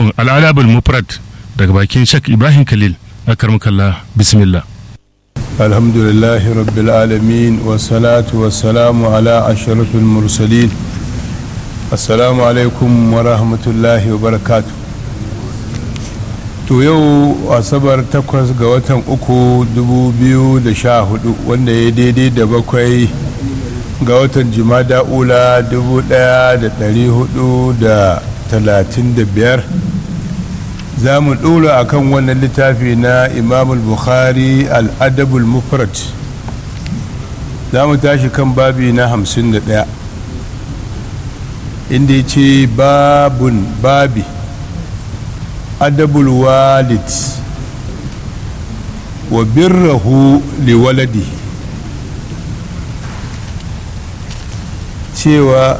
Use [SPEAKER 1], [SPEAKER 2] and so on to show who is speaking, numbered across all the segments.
[SPEAKER 1] littafin al'adabul mufrad daga bakin shak ibrahim khalil akarmakalla bismillah
[SPEAKER 2] الحمد لله رب العالمين والصلاة والسلام على أشرف المرسلين السلام عليكم ورحمة الله وبركاته to yau asabar takwas ga watan uku dubu biyu da sha hudu wanda ya daidai da bakwai ga watan jimada ula dubu daya da dari hudu da talatin da biyar za mu ɗora a kan wannan littafi na imamul bukhari al'adabul mufrat za mu tashi kan babi na hamsin da ɗaya inda ya ce babun babi adabul walid wa birrahu liwaladi cewa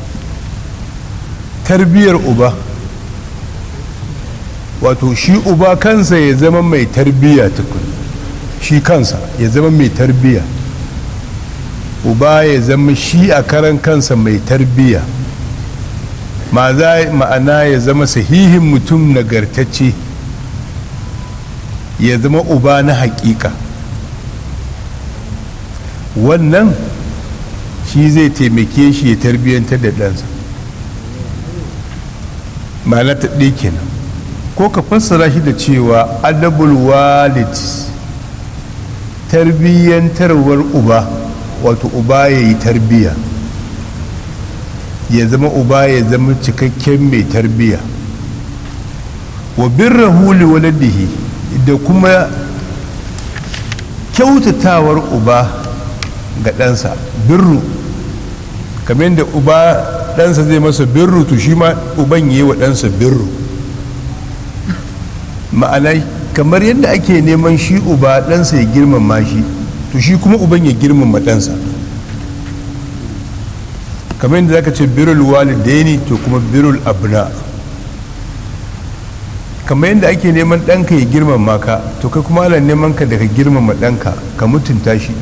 [SPEAKER 2] tarbiyar uba wato shi uba kansa ya zama mai tarbiya tukun shi kansa ya zama mai tarbiya uba ya zama shi a karan kansa mai tarbiya ma'ana ya zama sahihin mutum nagartacce ya zama uba na hakika wannan shi zai taimake shi ya tarbiyyantar da ɗansa ma'ana ta ɗaya kenan ko ka fassara shi da cewa adabul walid tarbiyyantarwar uba wato uba ya yi tarbiyya ya zama uba ya zama cikakken mai tarbiyya wa birrahu li waladihi da kuma kyautatawar uba ga ɗansa birru kamar yadda uba ɗansa zai masa birru to shi ma uban yi wa ɗansa birru ma'ana kamar yadda ake neman shi uba ɗansa ya girmama shi to shi kuma uban ya girmama ɗansa kamar yadda zaka ce birul walidaini to kuma birul abna kamar yadda ake neman ɗanka ya girmama ka to kai kuma ana neman ka daga girmama ɗanka ka mutunta shi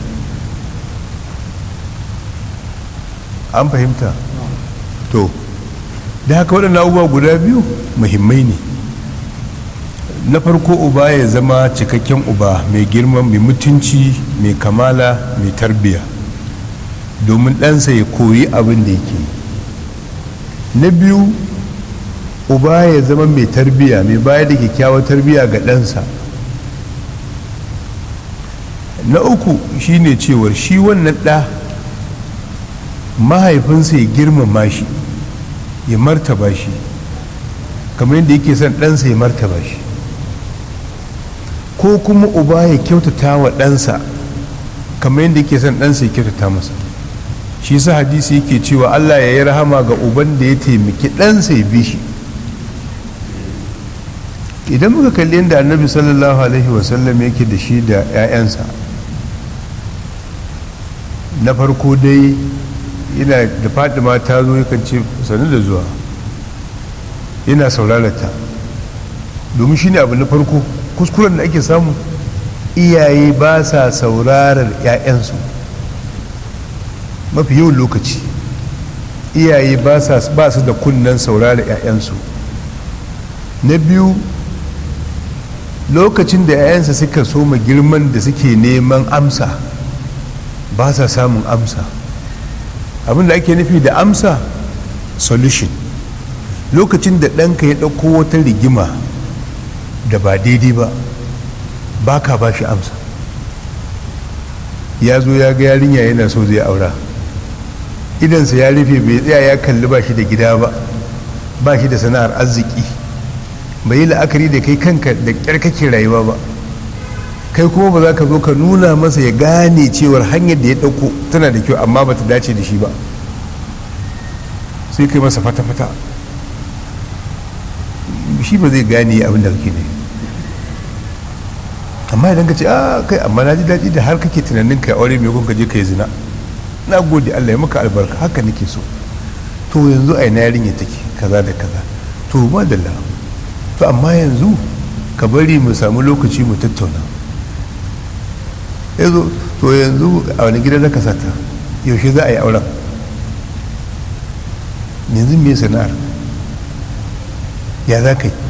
[SPEAKER 2] an fahimta to da haka waɗannan abubuwa guda biyu muhimmai ne na farko uba ya zama cikakken uba mai girma mai mutunci mai kamala mai tarbiya domin ɗansa ya koyi abin da yake na biyu uba ya zama mai tarbiya mai bayar da kyakkyawar tarbiya ga ɗansa na uku shine cewar shi wannan ɗa mahaifinsa ya girmama shi ya martaba shi kamar yadda yake son ɗansa ya martaba shi ko kuma uba ya kyautata wa ɗansa kamar yadda yake son ɗansa ya kyautata masa shi sa hadisi yake cewa allah ya yi rahama ga uban da ya taimaki ɗansa ya bi shi idan muka kalli yadda annabi sallallahu alaihi wasallam yake da shi da 'ya'yansa na farko dai yana da fadima ta zo yakan ce sanu da zuwa yana saurarata domin shi ne abu na farko kuskuren da ake samu iyaye ba sa saurarar 'ya'yansu mafi yawan lokaci iyaye ba su da kunnen saurarar 'ya'yansu na biyu lokacin da 'ya'yansa suka soma girman da suke neman amsa ba sa samun amsa abin da ake nufi da amsa solution lokacin da ɗanka ya ɗauko wata rigima da ba daidai ba ba ka ba shi amsa ya zo ya ga yarinya yana so zai aura idansa ya rufe bai tsaya ya kalli ba shi da gida ba ba shi da sana'ar arziki bai yi la'akari da kai kanka da ƙyar kake rayuwa ba kai kuma ba za ka zo ka nuna masa ya gane cewar hanyar da ya ɗauko tana da kyau amma ba ta dace da shi ba sai kai masa fata-fata shi ba zai gane abin da kake ne amma idan ka ce a kai amma na ji daɗi da har kake tunanin ka aure mai ka je ka yi zina na gode allah ya maka albarka haka nake so to yanzu a ina yarinya take kaza da kaza to madalla to amma yanzu ka bari mu samu lokaci mu tattauna yanzu to yanzu a wani gida zaka sata yaushe za a yi auren yanzu me sana'ar ya za ka yi